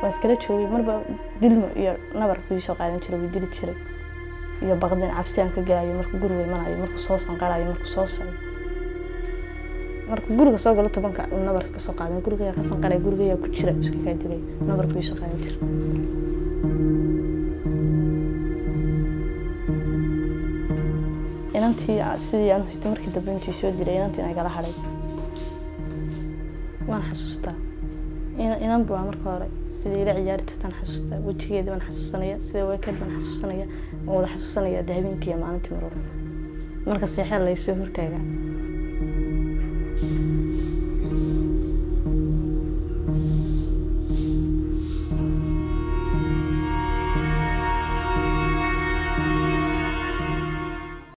waan iskala joogay marba dilmo iyo nabar buu soo qaadan jiray wuu dili jiray iyo baqdin cabsi aan ka gelayo markuu guriga imanayo markuu soo sanqarayo markuu soo socdo markuu guriga soo galo tobanka uu nabar ka soo qaadan guriga ka sanqaray guriga ku jira iska kaa dilay nabar buu soo qaadan jiray inantii sidii aan haystay markii dambe intii soo diray inantii inay gala hadhay waan xasuustaa inan buu marka hore sidii ila ciyaari jirtaan xasuustaa wejigeedii baan xasuusanaya sida weekend baan xasuusanaya waan wada xasuusanaya de habeenkii iyo maalintii mar walba marka seexeed laysoo hortaagaa